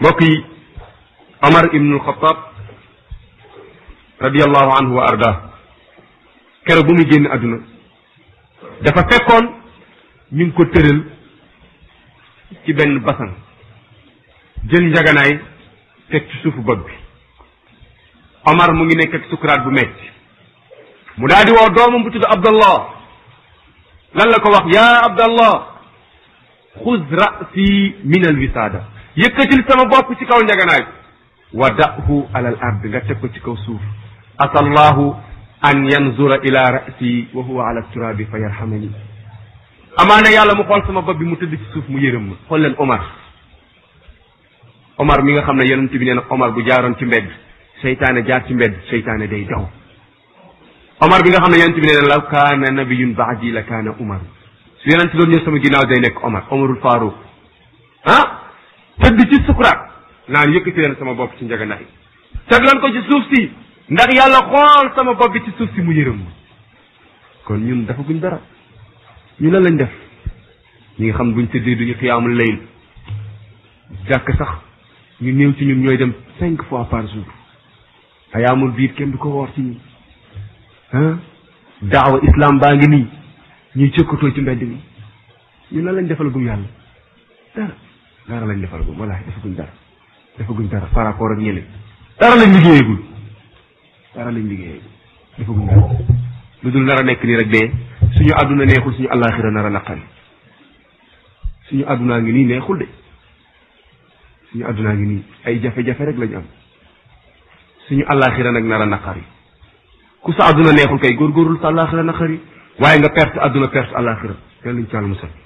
mbokk yi Omar ibnul Xataab radiallahu anhu wa arda keroog bu muy génn àdduna dafa fekkoon ñu ngi ko tëral ci benn basan jël njaganaay teg ci suufu bopp bi Omar mu ngi nekk ak sukuraat bu metti mu daal di woo doomam bu tudd Abdallah lan la ko wax yaa Abdallah xuz rasi min al wisaada yëkkatil sama bopp ci kaw njaganaay wa dahu alal ard nga teg ko ci kaw suuf asallahu an yanzura ila rasi wa huwa ala turabi fa yarhamani amaana yàlla mu xool sama bopp bi mu tëdd ci suuf mu yërëm ma xool leen Omar Omar mi nga xam ne yonent bi nee na Omar bu jaaroon ci mbedd seytaane jaar ci mbedd seytaane day daw Omar bi nga xam ne yonent bi nee na law kaana nabiyun baadi la kaana Omar su yonent doon ñëw sama ginnaaw day nekk Omar Omarul Farouk ah tëdd ci sukuraat naan yëkkati leen sama bopp ci njaganaay teg leen ko ci suuf si ndax yàlla xool sama bopp bi ci suuf si mu yërëm ma kon ñun dafa guñ dara ñu lan lañ def ñi nga xam buñ tëddee duñu xiyaamul layl jàkk sax ñu néew ci ñun ñooy dem cinq fois par jour ayaamul biir kenn du ko woor ci ñun ah daawa islam baa ngi nii ñuy cëkkatoo ci mbedd mi ñu lan lañ defal gum yàlla dara dara lañ defal gum wallaahi defaguñ dara defaguñ dara par rapport ak ñële dara lañ liggéeyagul dara lañ liggéeyagul defaguñ dara lu dul nar a nekk nii rek dee suñu àdduna neexul suñu àllaaxira nar a naqari suñu àddunaa ngi nii neexul de suñu àddunaa ngi nii ay jafe-jafe rek lañu am suñu àllaaxira nag nar a naqari ku sa àdduna neexul kay góorgóorlu sa àllaaxira naqari waaye nga perte àdduna perte àllaaxira yàlla ñu ci àll musal